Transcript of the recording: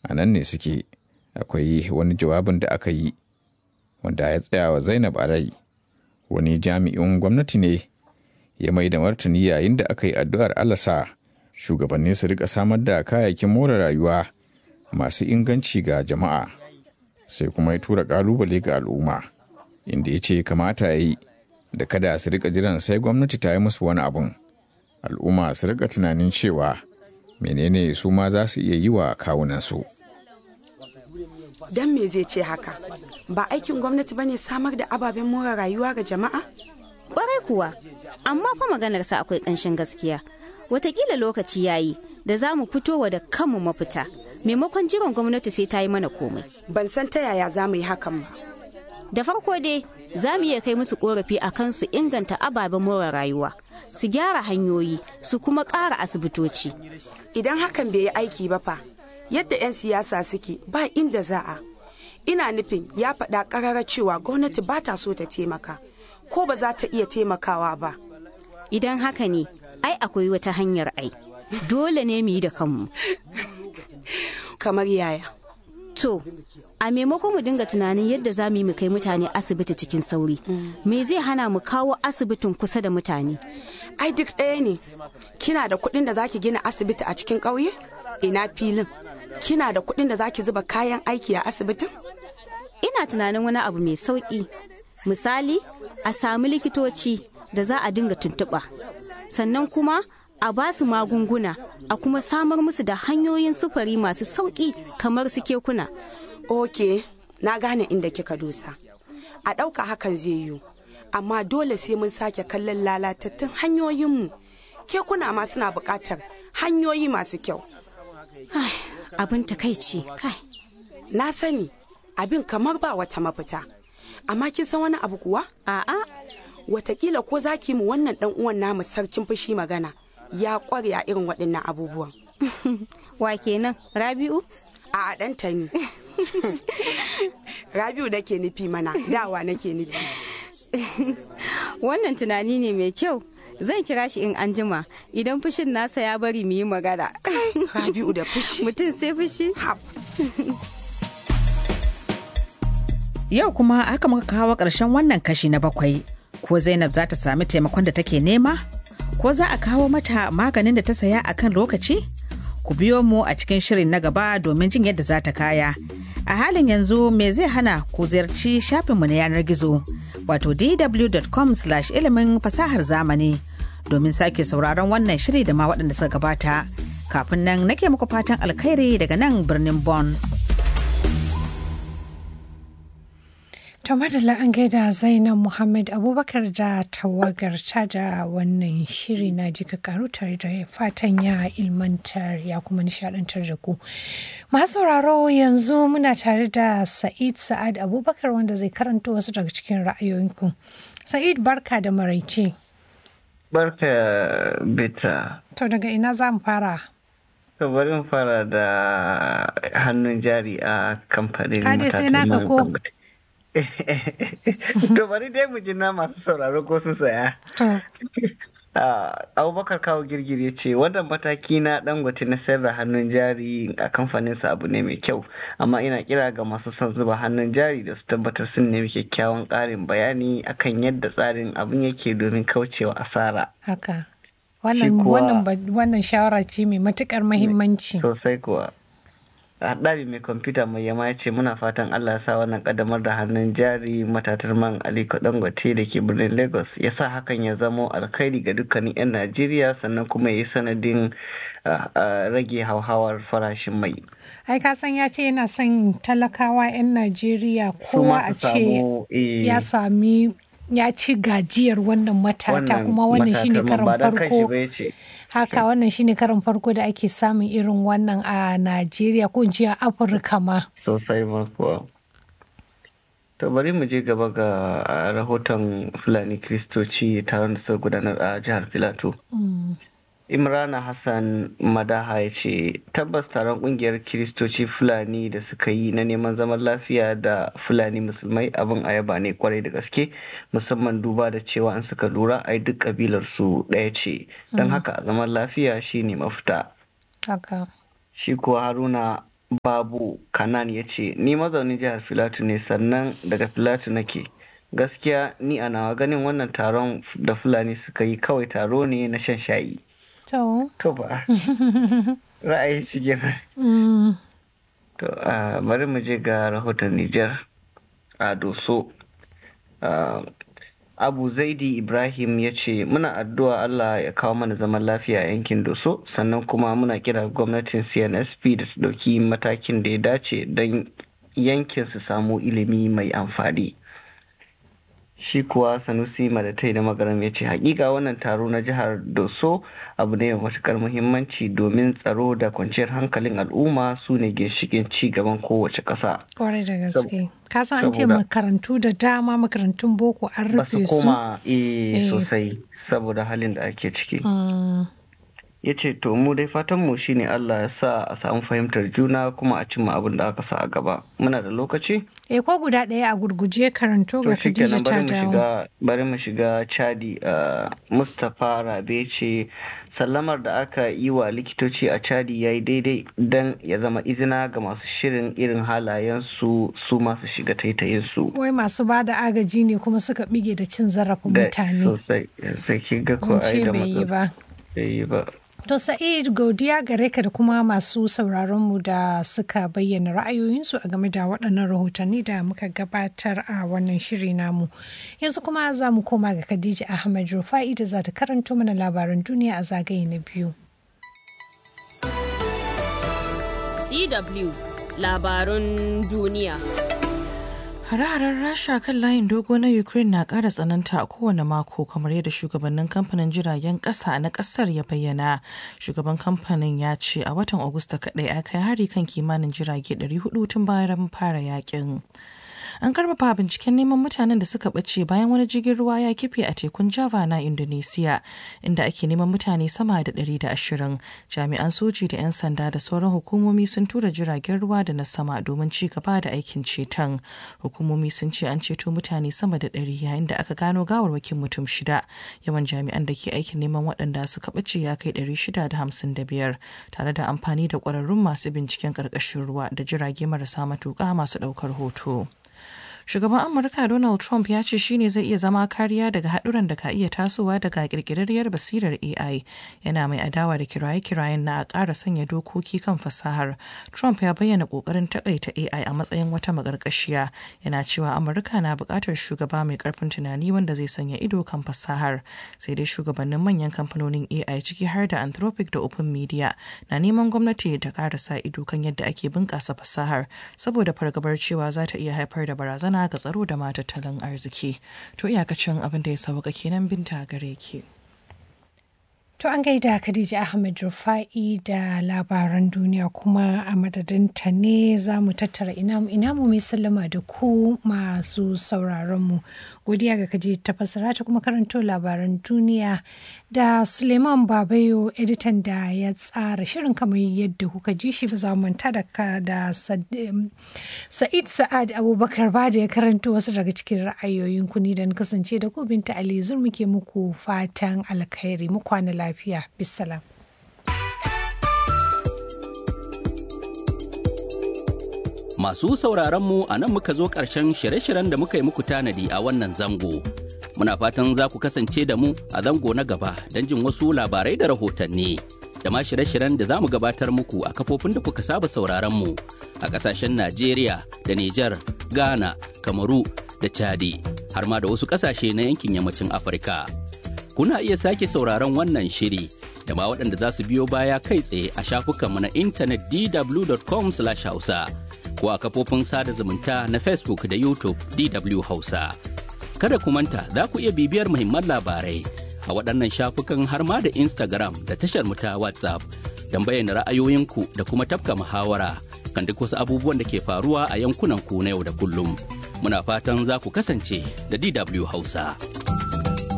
a nan ne suke akwai wani jawabin da aka yi wanda ya tsaya wa zainab a rai wani jami'in gwamnati ne ya mai da martani yayin da aka yi addu'ar alasa shugabanni su rika samar da kayayyakin more rayuwa masu inganci ga jama'a sai kuma ya tura kalubale ga al'umma inda ya ce kamata ya yi da kada su rika jiran sai gwamnati ta yi musu wani abun al'umma su rika tunanin cewa menene su ma za su iya yi wa kawunansu. Don me zai ce haka? Ba aikin gwamnati bane samar da ababen more rayuwa ga jama'a? Kwarai kuwa, amma fa maganarsa akwai ƙanshin gaskiya. Watakila lokaci yayi da za mu fitowa da kanmu mafita, maimakon jiran gwamnati sai ta yi mana komai. Ban san ta yaya za mu yi hakan ba. Da farko dai, za mu iya kai musu korafi a kan su inganta ababen more rayuwa, su gyara hanyoyi, su kuma ƙara asibitoci. Idan hakan bai yi aiki ba fa, yadda 'yan siyasa suke ba inda za a. Ina nufin ya faɗa ƙarara cewa gwamnati ba ta so ta taimaka, ko ba za ta iya taimakawa ba. Idan haka ne, ai akwai wata hanyar ai. Dole ne mu yi da kanmu. Kamar yaya. To, a maimakon mu dinga tunanin yadda za mu yi mu kai mutane asibiti cikin sauri, me zai hana mu kawo asibitin kusa da mutane? Ai duk ɗaya ne, kina da kuɗin da zaki gina asibiti a cikin ƙauye? Ina filin. Kina da kuɗin da zaki zuba kayan aiki a asibitin? Ina tunanin wani abu mai sauƙi. Misali, a sami likitoci da za a dinga tuntuɓa. Sannan kuma a ba su magunguna a kuma samar musu da hanyoyin sufuri masu sauƙi kamar su kekuna. Ok, na gane inda kika dosa. A ɗauka hakan zai yiwu, amma dole sai mun sake kallon lalatattun hanyoyinmu. Kekuna ma suna buƙatar hanyoyi masu kyau. Abin takaici, kai. Na sani, abin kamar ba wata mafita. Amma kin san wani abu kuwa? A'a. Watakila ko zaki mu wannan ɗan uwan namu sarkin fushi magana. ya kware a irin waɗannan abubuwan. Wa kenan Rabi'u? A ɗanta ne. Rabi'u nake nufi mana, dawa nake nufi. Wannan tunani ne mai kyau. Zan kira shi in anjima idan fushin nasa ya bari mu yi magana. Rabi'u da fushi. Mutum sai fushi? Yau kuma haka muka kawo ƙarshen wannan kashi na bakwai. Ko Zainab za ta sami taimakon da take nema? ko za a kawo mata maganin da ta saya a kan lokaci? Ku biyo mu a cikin shirin na gaba domin jin yadda za ta kaya. A halin yanzu me zai hana ku ziyarci shafinmu na yanar gizo wato dw.com ilimin fasahar zamani domin sake sauraron wannan shiri da ma waɗanda suka gabata. Kafin nan nake muku fatan alkhairi daga nan birnin Bonn. To madalla an gaida Zainab Muhammad Abubakar da tawagarta da wannan shiri na jika karu tare da fatan ya ilmantar ya kuma nishadantar da ku. Masu sauraro yanzu muna tare da Sa'id Sa'ad Abubakar wanda zai karanto wasu daga cikin ra'ayoyinku. Sa'id barka da maraice. Barka bita. To daga ina za mu fara? To bari mu fara da hannun jari a kamfanin Kade sai naka ko? to bari dai mu ji na masu sauraro ko sun saya. abubakar kawo girgir ya ce wannan mataki na dangote na sayar da hannun jari a kamfaninsa abu ne mai kyau amma ina kira ga masu son zuba hannun jari da su tabbatar sun nemi kyakkyawan ƙarin bayani akan yadda tsarin abin yake domin kaucewa asara haka wannan wannan shawara ce mai matukar mahimmanci sosai kuwa haɗari mai kwamfuta mai yama ya ce muna fatan allah ya sa wannan ƙaddamar da hannun jari matatar man aliko dangote da ke birnin lagos ya sa hakan ya zamo alkhairi ga dukkanin 'yan najeriya sannan kuma ya yi sanadin rage hauhawar farashin mai ai ka san ya ce yana son talakawa 'yan najeriya kowa a ce ya sami ya ci gajiyar wannan matata kuma wannan shine karan farko haka wannan shine karin farko da ake samun irin wannan a najeriya ko in a afirka ma sosai ma kuwa to bari mu je gaba ga rahoton fulani kristoci taron da suka gudanar a jihar filato imrana hassan madaha ya ce tabbas taron kungiyar kiristoci fulani da suka yi na neman zaman lafiya da fulani musulmai abin ayaba ne kwarai da gaske musamman duba da cewa an suka lura ai duk kabilar su ɗaya ce don haka zaman lafiya shine mafita shi kuwa haruna babu kanan ya ce ni mazaunin jihar filatu ne sannan daga filatu nake gaskiya ni a nawa ganin wannan taron da fulani suka yi kawai taro ne na shan shayi To. to ba ra'ayin shi kenan Mm. to a bari mu je ga rahoton Nijar a doso Ah, abu zaidi ibrahim ya ce muna addu'a allah ya kawo mana zaman lafiya a yankin doso sannan kuma muna kira gwamnatin cnsp da su ɗauki matakin da ya dace don yankin su samu ilimi mai amfani shi kuwa sanusi madatai da magaram ya ce hakika wannan taro na jihar doso abu ne mai matukar muhimmanci domin tsaro da kwanciyar hankalin al'umma su ne ginshikin ci gaban kowace ƙasa Kwarai da gaske. Ka san an ce saboda- makarantu da dama makarantun boko an ba su rufe su. koma eh, Eh. sosai saboda halin da ake ciki Mm. ya ce to mu dai fatan mu shine Allah ya sa a samu fahimtar juna kuma a cimma abin da aka sa a gaba muna da lokaci E ko guda ɗaya a gurguje karanto to ga shikenan Khadija bari ta mu dawo. shiga bari mu shiga chadi uh, Mustapha Rabe ce sallamar da aka yi wa likitoci a chadi ya yi daidai don ya zama izina ga masu shirin irin halayen su su masu shiga taitayin su Wai masu ba da agaji ne kuma suka bige da cin zarafin da mutane. sosai sai kin ga ko Mun ai ce da bai yi matsala ba. bai yi ba To Sa'id godiya gare ka da kuma masu sauraronmu da suka bayyana ra'ayoyinsu a game da waɗannan rahotanni da muka gabatar a wannan shiri namu. Yanzu kuma za mu koma ga Khadija Ahmad Rufa'i da za ta karanto mana labaran duniya a zagaye na biyu. DW labarun duniya. Hare-haren Rasha kan layin dogo na Ukraine na ƙara tsananta a kowane mako kamar yadda shugabannin kamfanin jiragen ƙasa na ƙasar ya bayyana. Shugaban kamfanin ya ce a watan Agusta kaɗai a kai hari kan kimanin jirage 400 tun bayan fara yakin. An karfafa binciken neman mutanen da suka ɓace bayan wani jirgin ruwa ya kife a tekun Java na Indonesia, inda ake neman mutane sama da 120. Jami'an soji da 'yan sanda da sauran hukumomi sun tura jiragen ruwa da na sama domin ci gaba da aikin ceton. Hukumomi sun ce an ceto mutane sama da 100 yayin da aka gano gawarwakin mutum shida. Yawan jami'an da ke aikin neman waɗanda suka ɓace ya kai 655 tare da amfani da ƙwararrun masu binciken ƙarƙashin ruwa da jirage marasa matuƙa masu ɗaukar hoto. Shugaban Amurka Donald Trump ya ce shine zai iya zama kariya daga haɗuran da ka iya tasowa daga ƙirƙirarriyar basirar AI. Yana mai adawa da kiraye-kirayen na a ƙara sanya dokoki kan fasahar. Trump ya bayyana ƙoƙarin taƙaita AI a matsayin wata maƙarƙashiya. Yana cewa Amurka na buƙatar shugaba mai ƙarfin tunani wanda zai sanya ido kan fasahar. Sai dai shugabannin manyan kamfanonin AI ciki har da Anthropic da Open Media na neman gwamnati ta ƙara sa ido kan yadda ake bunƙasa fasahar saboda fargabar cewa za ta iya haifar da barazana ga tsaro da ma tattalin arziki. To iyakacin abin da ya sauka kenan binta gare ki. To an gaida Khadija Ahmed Rufa'i da labaran duniya kuma a madadinta ne za mu tattara ina mu mai sallama da ku masu sauraronmu. Godiya ga Khadija ta fassara ta kuma karanto labaran duniya da Suleiman Babayo editan da ya tsara shirin kamar yadda kuka ji shi ba za mu manta da ka da Sa'id Sa'ad Abubakar ba da ya karanto wasu daga cikin ra'ayoyin ku ni da na kasance da ku binta Ali zur muke muku fatan alkhairi mu kwana lafiya bisalam. Masu sauraron mu a nan muka zo ƙarshen shirye-shiryen da muka yi muku tanadi a wannan zango. Muna fatan za ku kasance da mu a zango na gaba don jin wasu labarai da rahotanni. Da ma shirye-shiryen da za mu gabatar muku a kafofin da kuka saba sauraron mu a ƙasashen Najeriya da Nijar, Ghana, Kamaru da Chadi, har ma da wasu ƙasashe na yankin yammacin Afirka. Kuna iya sake sauraron wannan shiri da ma waɗanda za su biyo baya kai tsaye a shafukanmu na intanet dw.com/hausa. ko a kafofin sada zumunta na Facebook da YouTube DW Hausa. Kada ku manta za ku iya bibiyar muhimman labarai a waɗannan shafukan har ma da Instagram da tashar mu ta WhatsApp don bayyana ra'ayoyinku da kuma tafka muhawara kan duk wasu abubuwan da ke faruwa a yankunan ku na yau da kullum. Muna fatan za ku kasance da DW Hausa.